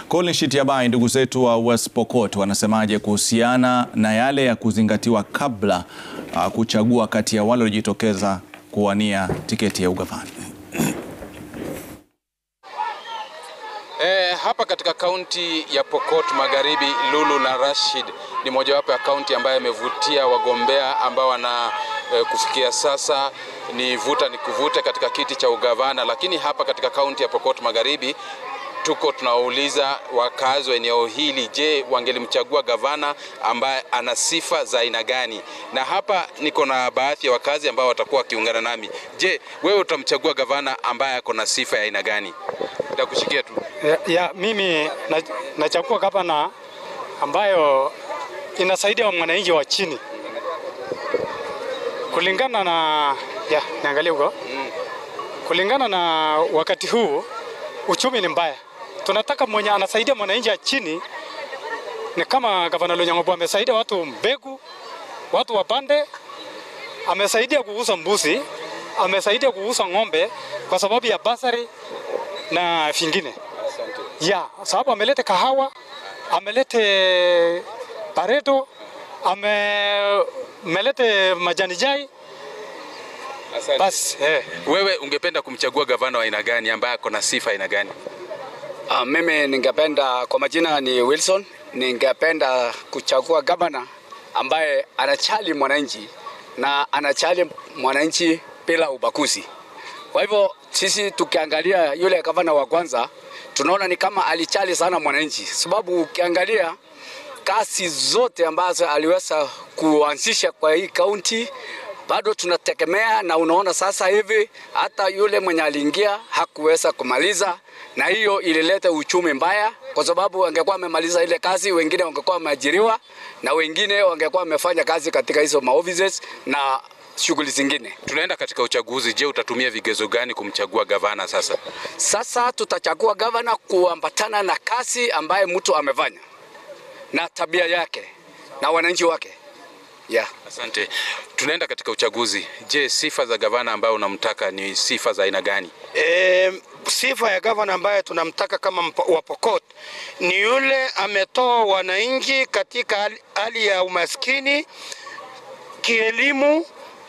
Colin Shitiabai, ndugu zetu wa West Pokot wanasemaje kuhusiana na yale ya kuzingatiwa kabla uh, kuchagua kati ya wale waliojitokeza kuwania tiketi ya ugavana? E, hapa katika kaunti ya Pokot Magharibi, Lulu na Rashid ni mojawapo ya kaunti ambayo imevutia wagombea ambao wana e, kufikia sasa ni vuta ni kuvute katika kiti cha ugavana, lakini hapa katika kaunti ya Pokot Magharibi tuko tunawauliza wakazi wa eneo hili, je, wangelimchagua gavana ambaye ana sifa za aina gani? Na hapa niko na baadhi ya wakazi ambao watakuwa wakiungana nami. Je, wewe utamchagua gavana ambaye ako na sifa ya aina gani? Nitakushikia tu. Ya, ya mimi na- nachagua gavana ambayo inasaidia mwananchi wa chini kulingana na ya niangalie huko kulingana na wakati huu uchumi ni mbaya. Tunataka mwenye anasaidia mwananchi wa chini ni kama gavana Lonyangobo amesaidia watu mbegu, watu wapande, amesaidia kuuza mbuzi, amesaidia kuuza ng'ombe kwa sababu ya basari na vingine ya sababu amelete kahawa, amelete pareto, ame amelete majani chai Asante. basi eh. Wewe ungependa kumchagua gavana wa aina gani ambaye ako na sifa aina gani? Uh, mimi ningependa kwa majina ni Wilson, ningependa kuchagua gavana ambaye anachali mwananchi na anachali mwananchi bila ubaguzi. Kwa hivyo sisi tukiangalia yule gavana wa kwanza tunaona ni kama alichali sana mwananchi, sababu ukiangalia kazi zote ambazo aliweza kuanzisha kwa hii kaunti bado tunategemea, na unaona sasa hivi hata yule mwenye aliingia hakuweza kumaliza, na hiyo ilileta uchumi mbaya, kwa sababu angekuwa amemaliza ile kazi, wengine wangekuwa wameajiriwa na wengine wangekuwa wamefanya kazi katika hizo maoffices na shughuli zingine. Tunaenda katika uchaguzi. Je, utatumia vigezo gani kumchagua gavana sasa? Sasa tutachagua gavana kuambatana na kazi ambaye mtu amefanya na tabia yake na wananchi wake yeah. Asante. Tunaenda katika uchaguzi. Je, sifa za gavana ambayo unamtaka ni sifa za aina gani? E, sifa ya gavana ambaye tunamtaka kama mpo- wa Pokot ni yule ametoa wananchi katika hali- hali ya umaskini, kielimu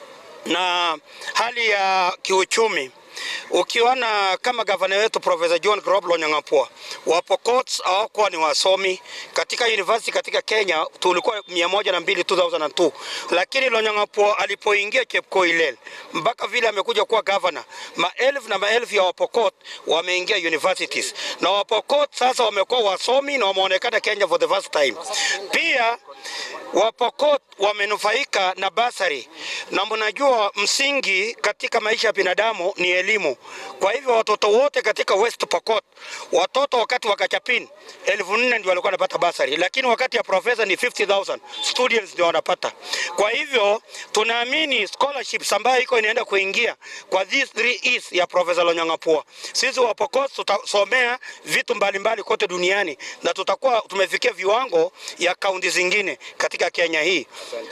na hali ya kiuchumi. Ukiona kama gavana wetu Profesa John Crop Lonyangapuo wa Pokot hawakuwa ni wasomi katika university katika Kenya, tulikuwa mia moja na mbili 2002 lakini Lonyangapuo alipoingia Chepkoilel mpaka vile amekuja kuwa gavana, maelfu na maelfu ya Wapokot wameingia universities na Wapokot sasa wamekuwa wasomi na wameonekana Kenya for the first time. Pia Wapokot wamenufaika na basari, na mnajua msingi katika maisha ya binadamu ni elimu. Kwa hivyo watoto wote katika West Pokot, watoto wakati wa Kachapin elfu nne ndio walikuwa wanapata basari, lakini wakati ya profesa ni 50,000 students ndio wanapata. Kwa hivyo tunaamini scholarships ambayo iko inaenda kuingia kwa these three E's ya Profesa Lonyangapuo, sisi wa Pokot tutasomea vitu mbalimbali kote duniani na tutakuwa tumefikia viwango ya kaunti zingine katika Kenya hii.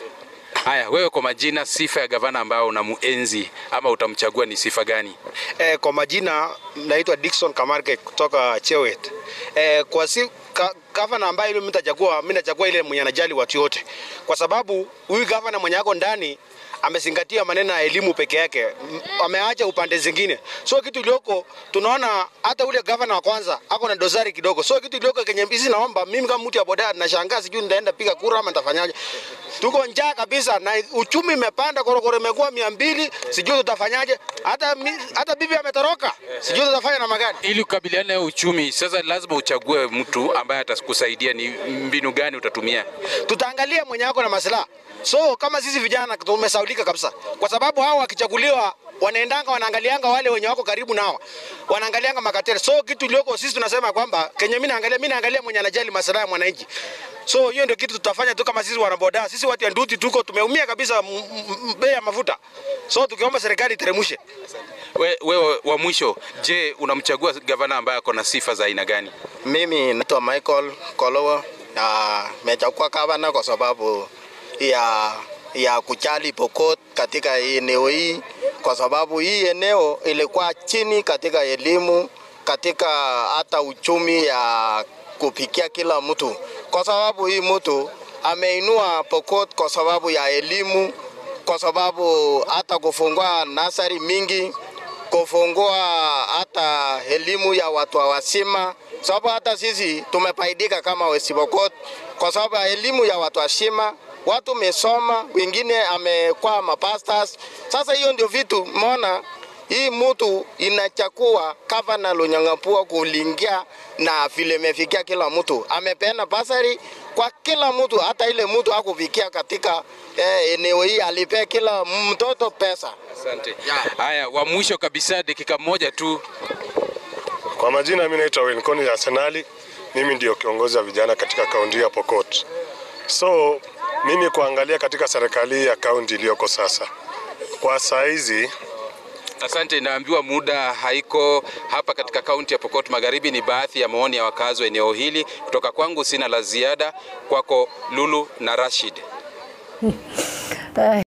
Haya, wewe kwa majina, sifa ya gavana ambayo unamuenzi ama utamchagua ni sifa gani? Eh, kwa majina naitwa Dickson Kamarke kutoka Chewet. Eh, kwa si ka, gavana ambaye mimi nitachagua, mimi nachagua ile mwenye anajali watu wote, kwa sababu huyu gavana mwenye ako ndani amezingatia maneno ya elimu peke yake, M- ameacha upande zingine. So kitu iliyoko tunaona hata ule gavana wa kwanza ako na dosari kidogo. So kitu iliyoko kenye hizi, naomba mimi kama mtu ya boda nashangaa, sijui nitaenda piga kura ama nitafanyaje. Tuko njaa kabisa na uchumi imepanda, korokoro imekuwa mia mbili, sijui tutafanyaje. Hata mi- hata bibi ametoroka, sijui tutafanya namna gani. Ili kukabiliana na uchumi, sasa lazima uchague mtu ambaye atakusaidia. Ni mbinu gani utatumia? tutaangalia mwenye ako na maslaha. So kama sisi vijana tumesaulika kabisa, kwa sababu hao wakichaguliwa wanaendanga wanaangalianga wale wenye wako karibu nao, wanaangalianga makateri. So kitu iliyoko sisi tunasema kwamba kenye mimi naangalia, mimi naangalia mwenye anajali maslaha ya mwananchi. So hiyo ndio kitu tutafanya tu kama sisi wanaboda, sisi watu ya nduti tuko tumeumia kabisa m- m- bei ya mafuta. So tukiomba serikali iteremshe. We- Wewe wa mwisho, je, unamchagua gavana ambaye ako na sifa za aina gani? Mimi naitwa Michael Kolowo na nimechagua gavana kwa sababu ya ya kujali Pokot katika eneo hii, kwa sababu hii eneo ilikuwa chini katika elimu, katika hata uchumi ya kupikia kila mtu, kwa sababu hii mtu ameinua Pokot kwa sababu ya elimu, kwa sababu hata kufungua nasari mingi, kufungua hata elimu ya watu wazima, sababu hata sisi tumefaidika kama West Pokot kwa sababu ya elimu ya watu wazima watu mesoma, wengine amekuwa mapastors. Sasa hiyo ndio vitu mona hii mtu inachakua gavana Lonyangapuo kulingia na vile imefikia kila mtu, amepeana basari kwa kila mtu, hata ile mtu akufikia katika eh, eneo hii alipea kila mtoto pesa. Asante. Haya, wa mwisho kabisa, dakika moja tu. Kwa majina mimi naitwa Wilcon Arsenali, mimi ndio kiongozi wa vijana katika kaunti ya Pokot. So mimi kuangalia katika serikali ya kaunti iliyoko sasa, kwa saa hizi Asante, naambiwa muda haiko hapa katika kaunti ya Pokot Magharibi. Ni baadhi ya maoni ya wakazi wa eneo hili. Kutoka kwangu sina la ziada, kwako Lulu na Rashid.